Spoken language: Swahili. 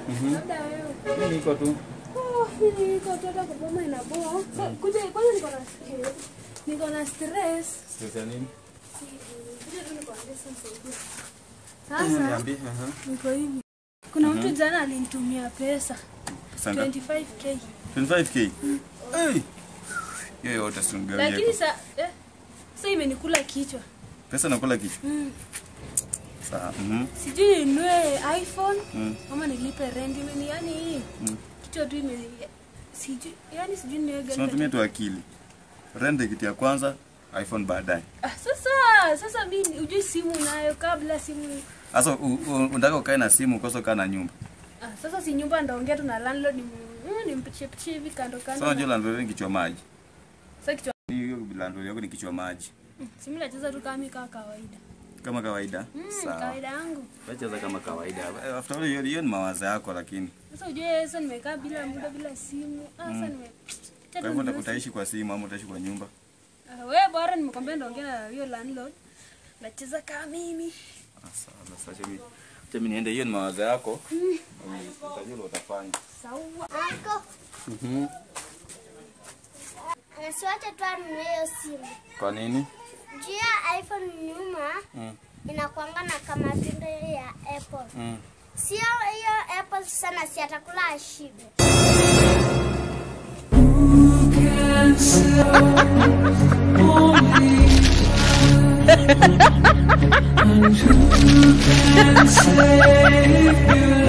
Mhm. Labda wewe. Mimi niko tu. Oh, mimi niko tu hata kupoma inaboa. So, kuja kwanza niko na niko na stress. Stress ya nini? Kuja tu niko na stress. Mhm, Sasa Niambie. aha. niko hivi. Kuna mtu jana alinitumia pesa Pesa ngapi? 25k. 25k. Hey. Hiyo yote si ungewie Lakini kwa- sa eh, sasa imenikula kichwa. Pesa nakula kichwa. Mm. Sawa. Mhm. Sijui ninunue iPhone Mm. ama nilipe rent imeni yani Mm. kichwa tu ime sijui yani sijui niwe So unatumia tu akili. Rent kitu ya kwanza, iPhone baadaye. Ah, sasa sasa mimi ujui simu nayo kabla simu Sasa u- u- unataka ukae na simu ukosa ukaa na nyumba. ah, sasa si nyumba ndaongea tu na landlord ni nimpichie pichie hivi kando Sasa kando. unajua landlord ni kichwa maji. Sasa kichwa Hiyo landlord yako ni kichwa maji. mm, simu nacheza tu kama kama kawaida. Kama kawaida. Mm, Sawa. kawaida yangu. Wacheza kama kawaida. Eh, After all hiyo hiyo ni mawazo yako lakini. Sasa ujue sasa nimekaa bila muda bila simu. Ah, sasa nime Kwa hivyo uta- utaishi kwa simu ama utaishi kwa nyumba? Ah, wewe bora nimekwambia ndaongea na hiyo landlord. Nacheza kama mimi. Ah, Sawa, basi acha mimi. Acha mimi niende hiyo ni mawazo yako. Mm. Utajua ile utafanya. Sawa. Anko, Mhm. anasiwacha tu anunue hiyo simu. Kwa nini? Juu ya iPhone nyuma Mm. inakuanga na kama tunda ya Apple. Mm. Sio hiyo Apple sana, si atakula ashibe. Save you